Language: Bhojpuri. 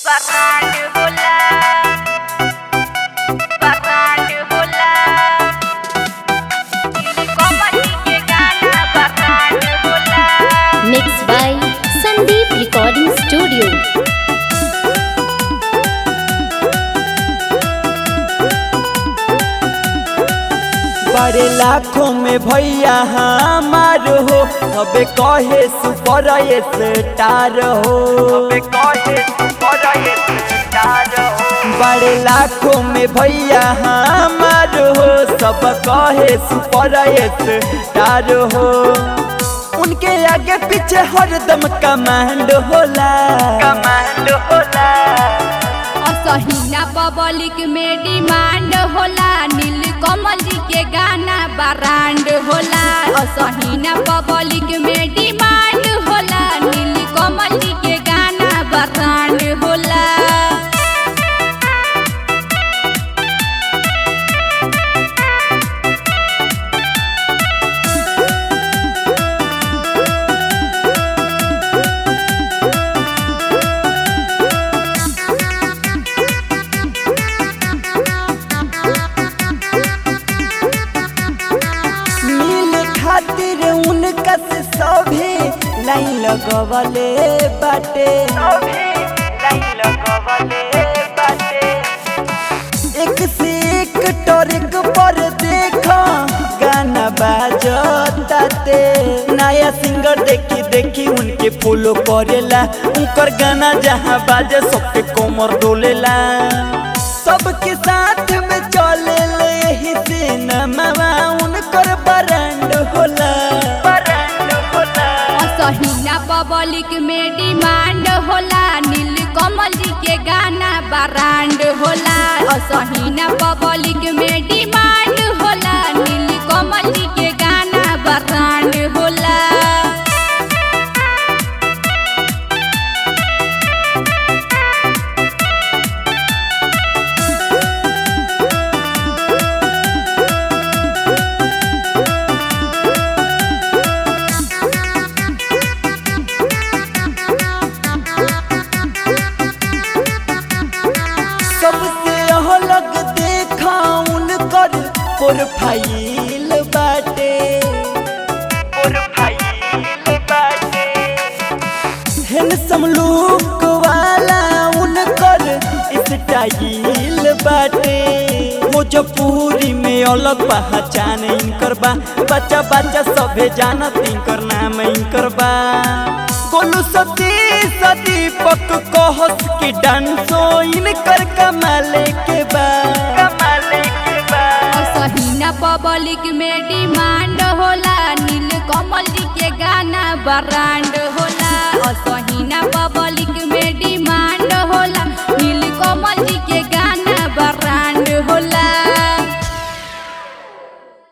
Barranco volar, barranco volar. Y como así que gana barranco volar. Mixed by Sandeep Recording Studio. बड़े लाखों में भैया हमार हो अबे कहे सुपर स्टार हो अबे कहे सुपर स्टार हो बड़े लाखों में भैया हमार हो सब कहे सुपर स्टार हो उनके आगे पीछे हरदम कमांड होला कमांड होला असहिना पब्लिक में डिमांड होला नील कमल जी के गाना ब्रांड होला असहिना पब्लिक में डिमांड होला नील कमल जी के गाना ब्रांड होला मिल खातिर उनका से सभी लाइन लगवले बाटे लाइन लगवले बाटे एक से एक टॉरिक पर देखा गाना बाजताते नया सिंगर देखी देखी उनके फॉलो करेला उनकर गाना जहाँ बाजे सबके कोमर डोलेला सबके साथ में चले यही सिनेमा उनकर ब्रांड होला ब्रांड होला असहिना पब्लिक में डिमांड होला नील कमल जी के गाना ब्रांड होला असहिना पब्लिक में डिमांड होला नील कमल जी के गाना ब्रांड होला सबसे अलग देखा उनकर प्रोफाइल बाटे प्रोफाइल बाटे हैंडसम लुक वाला उनकर स्टाइल बाटे भोजपुरी में अलग पहचान इनकर बा बच्चा बच्चा सभे जानत इनकर नाम इनकर बा गोलू सती दीपक कहस की डांसो इनकर कमाले के बा कमाले के बा असहिना पब्लिक में डिमांड होला नील कमल जी के गाना ब्रांड होला असहिना पब्लिक